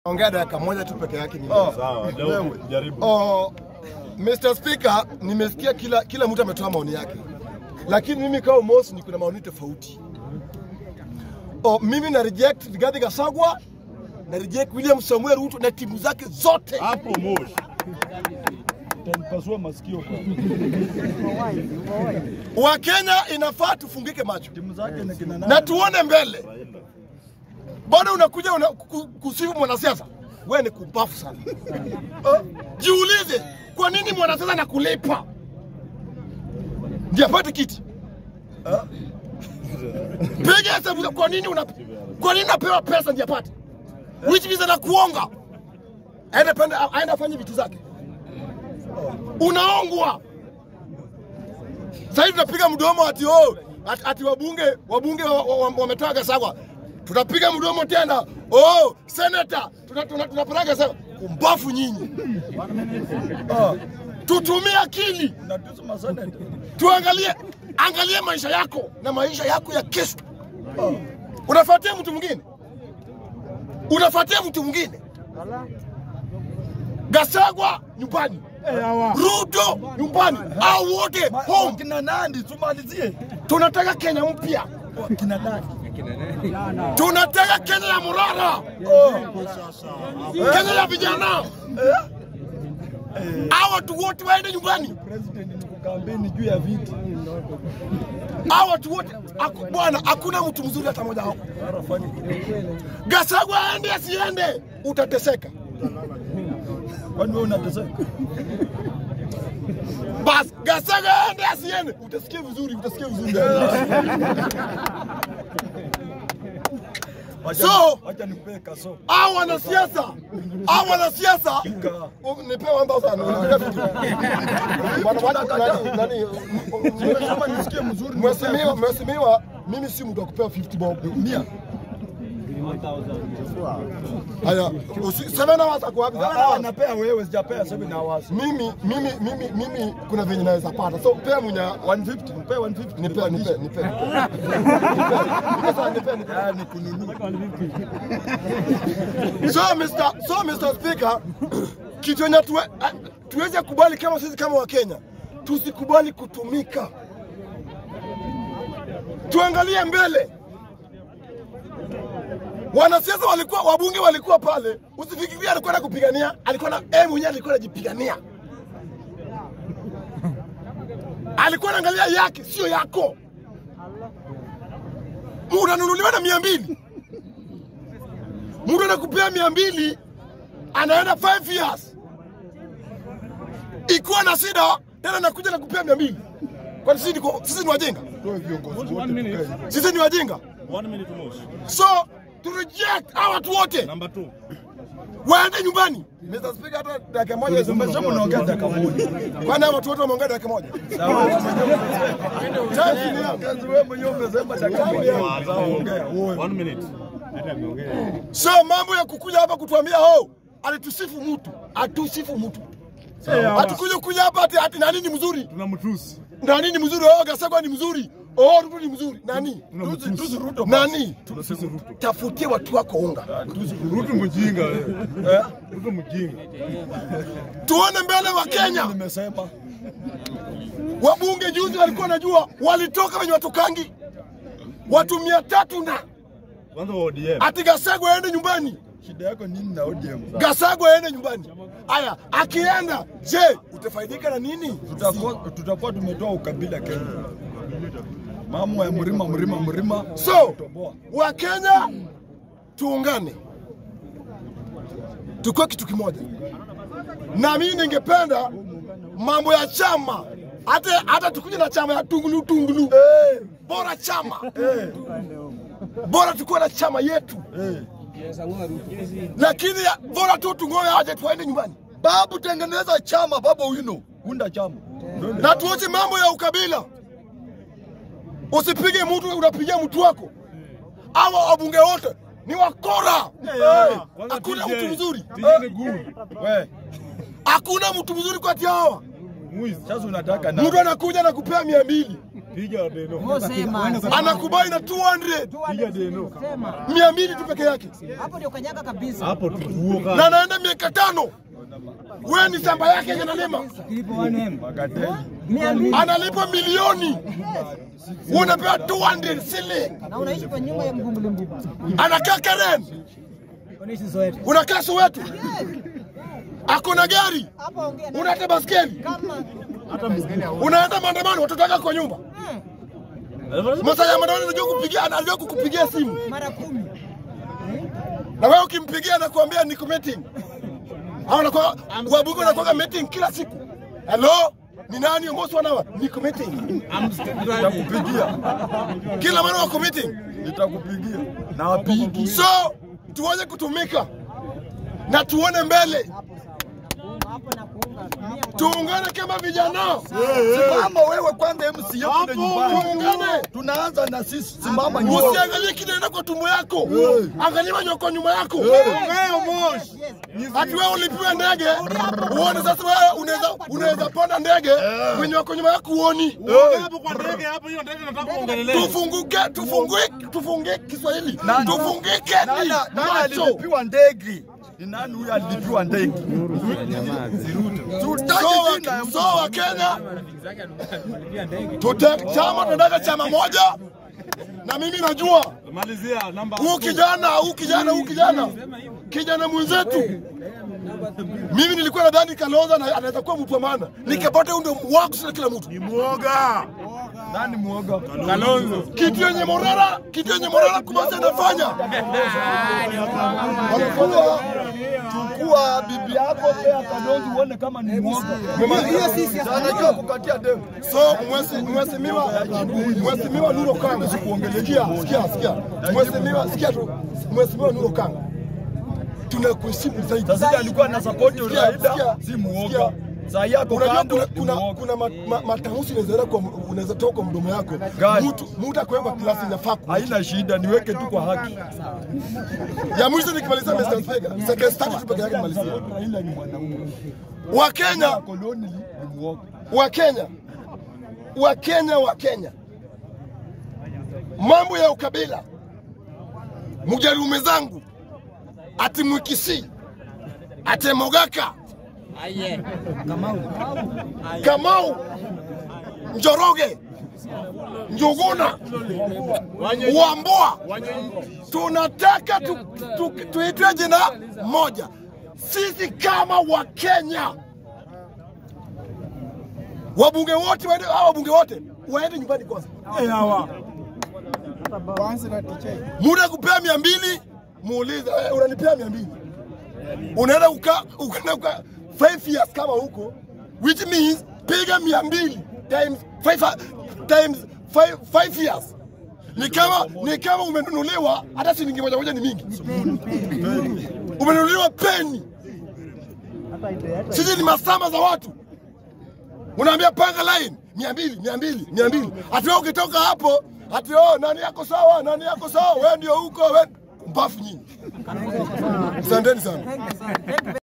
Ongea dakika moja tu peke yake. Oh, Sawa, leo wewe. jaribu. Oh, Mr. Speaker, nimesikia kila kila mtu ametoa maoni yake, lakini mimi kama Mosi niko na maoni tofauti. Oh, mimi na reject Rigathi Gachagua na reject William Samuel Ruto na timu zake zote. Hapo Moshi. Utanipasua masikio kwa Wakenya inafaa tufungike macho timu zake ni kina na nani? tuone mbele. Bado unakuja una, ku- kusifu mwanasiasa, wewe ni kubafu sana. Uh, jiulize kwa nini mwanasiasa anakulipa ndio apate kiti? Uh, piga hesabu, za kwa nini una, kwa nini unapewa pesa ndio apate, which means anakuonga aende pende aende afanye vitu zake, unaongwa. Sasa hivi tunapiga mdomo ati oh, ati, ati wabunge wabunge wametoa wa, wa, wametoa Gachagua. Tunapiga mdomo tena. Oh, senator tuna, tuna, tunapeleka Gachagua. Kumbafu nyinyi. Oh, Tutumie akili. unatusi maseneta. Tuangalie angalie maisha yako na maisha yako ya kesho. Oh. Unafuatia mtu mwingine? Unafuatia mtu mwingine? Gachagua nyumbani. Ruto nyumbani. Au wote Ma- home. Kina nani? Tumalizie. Tunataka Kenya mpya. Oh, Kina nani? Tunataka Kenya ya Murara, Oh, Kenya ya vijana. Hawa watu wote waende nyumbani, president ni kukampeni juu ya viti. hawa watu wote aku- bwana, hakuna mtu mzuri hata mmoja wao. Sasa fanya Gachagua aende asiende, utateseka. kwani wewe unateseka? Bas, Gachagua aende asiende, utasikia vizuri, utasikia vizuri. Wacha So- wacha nikupe kaso. Hao wanasiasa, hao wanasiasa Ika. Oh, nipewe ambao sana. Unapiga vitu. Bwana wacha nani nani Kama nisikie mzuri Mheshimiwa, mheshimiwa, mimi si mtu wa kupewa 50 bob. mia. Haya, usi- seven hours ako wapi? Seven Ah, hours. napea wewe sijapea 7 hours. Mimi mimi mimi mimi kuna venye naweza pata. So pea mwenye 150, nipe 150. nipe nipe nipe. Nipe sasa nipe nipe. Ah, ni kununua. So Mr. so Mr. Speaker, kitu yenye tuwe, ah, tuweze kubali kama sisi kama Wakenya, tusikubali kutumika. Tuangalie mbele. Wanasiasa walikuwa, wabunge walikuwa pale, usifikirie alikuwa anakupigania, alikuwa na yeye mwenyewe alikuwa anajipigania, alikuwa anaangalia yake, sio yako. Unanunuliwa na mia mbili mtu anakupea mia mbili anaenda 5 years, ikiwa na shida tena nakuja nakupea mia mbili kwani sisi, niko- sisi ni wajinga? Toe viongozi wote tukae. Sisi ni wajinga? One minute Moshi. So to reject hawa watu wote Number two. waende nyumbani. Mr. Speaker, hata dakika moja Umesema unaongea dakika moja. kwani hawa watu wote wameongea dakika moja? Sawa. Time ni yangu. Kazi wewe mwenyewe umesema dakika moja. Sawa, ongea. Wewe. One minute. So mambo ya kukuja hapa kutuambia oh, alitusifu mtu, atusifu mtu. Hatukuja kuja hapa ati, ati nani ni mzuri Tunamtusi. nani ni mzuri? Oh, Gachagua ni mzuri. Oh, Ruto ni mzuri. Nani? Tusi- tusi Ruto basi. Nani? Tunatusi Ruto. Tafutie watu wako unga, Ruto mjinga wewe. Eh? Ruto mjinga. tuone mbele wa Kenya. Nimesema. Wabunge juzi walikuwa najua walitoka wenye watokangi watu mia tatu na Kwanza wa ODM. ati Gachagua aende nyumbani, Shida yako nini na ODM? Gachagua aende nyumbani. Aya, akienda je, utafaidika na nini? Tutakuwa tutakuwa tumetoa ukabila Kenya. Mambo ya mlima mlima mlima. So Toboa. Wakenya tuungane, tukuwe kitu kimoja, na mimi ningependa mambo ya chama hata hata tukuje na chama ya tungulu tungulu, Eh, bora chama eh, bora tukuwe na chama yetu, eh. lakini ya- bora tu tungoe aje tuende nyumbani Babu tengeneza chama baba wino. Unda chama. na tuache mambo ya ukabila. Usipige mtu, unapigia mtu wako. Hawa wabunge wote ni wakora, Kwanza hakuna TJ. mtu mzuri, TJ ni good. We, hakuna mtu mzuri kati ya hawa. Mwizi. sasa unataka na Mtu anakuja na kupea mia mbili Piga Deno. Sema. anakubali na 200 Piga Deno. Sema. mia mbili tu peke yake, Hapo ndio kanyaga kabisa. Hapo tutuo na ka. anaenda miaka tano. Wewe ni shamba yake yenye analima, Magateli. Mia mbili. analipa milioni, wewe unapewa 200 shilling. Na unaishi kwa nyumba ya mgunguli mbubu. Anakaa Karen, Unaishi Soweto. unakaa Soweto, ako na gari, Hapo ongea na unaenda baskeli, kama unaenda maandamano, watoto wako kwa nyumba. Masaa ya maandamano anajua kupigia, anajua kukupigia simu, mara kumi. na wewe ukimpigia anakuambia niko meeting, au anakuwa wabunge anakuwa meeting kila siku. Hello, ni nani Omos wanawa? Niko meeting. Nitakupigia. Kila mara wako meeting. Nitakupigia. Na wapigi. So tuweze kutumika na tuone mbele, Hapo na kuunga. Mia kwa tuungane kama vijana, Simama wewe kwanza MC yetu kule nyumbani. tuungane. Tunaanza na sisi. Simama nyuma. Usiangalie kinaenda kwa tumbo yako, angalia manyoko nyuma yako. Ati wewe ulipiwa ndege uone sasa, wewe unaweza unaweza panda ndege kwenye wako nyuma yako uoni. Hapo kwa ndege hapo hiyo ndege nataka kuongelelea. Tufunguke, tufungue, tufungue Kiswahili, Nani? tufungike Nani nani macho. alilipiwa ndege? Ni nani huyo alilipiwa ndege? Tutaki So wa- jina ya so wa Kenya tute chama tunataka chama moja, na mimi najua Malizia namba. huu kijana huu kijana huu kijana kijana mwenzetu, mimi nilikuwa nadhani Kalonzo ana- anaweza kuwa mtu wa maana, nikapata huyu ndio wako sana kila mtu, Muoga. Nani muoga? Kalonzo. kitu yenye Morara, kitu yenye Morara kubasi anafanya Chukua chukua bibi yako pea Kalonzo uone kama ni muoga. Hiyo sisi anajua kukatia demu. So mwesi- mheshimiwa mheshimiwa Nuru Kanga, sikia sikia sikia, mheshimiwa sikia tu, mheshimiwa Nuru Kanga, tunakuheshimu zaidi. Sasa alikuwa na support Sikia, Raila sikia, si muoga. sikia. Saa yako Unajua kando kuna ni kuna, muoga. kuna ma, ma, matamshi unaweza kwa unaweza toka kwa mdomo yako. Gani? Mtu mtu akiweka klasi inafaa ku. Haina shida, niweke tu kwa haki. Ya mwisho nikimaliza Mr. Speaker, second start tu peke yake nimalizie. Raila ni mwanaume. Wakenya, Koloni ni muoga. Wakenya, Wakenya, Wakenya, mambo ya ukabila, mujarume zangu ati Mwikisi ati Mogaka Kamau Njoroge Njuguna Wambua, tunataka tu, tu, tuitwe jina moja, sisi kama Wakenya wabunge wote waende, hawa wabunge wote waende nyumbani kwanza. Muda kupea mia mbili muulize, "Eh, unanipea mia mbili unaenda kukaa unaenda kukaa five years kama huko, which means piga mia mbili times five, times five, five years ni kama ni kama umenunuliwa hata shilingi moja moja ni mingi, umenunuliwa peni. Sisi ni masama za watu unaambia panga line mia mbili mia mbili mia mbili ati wewe ukitoka hapo ati oh, nani yako sawa nani yako sawa wewe ndio huko wewe mbafu nyinyi asanteni sana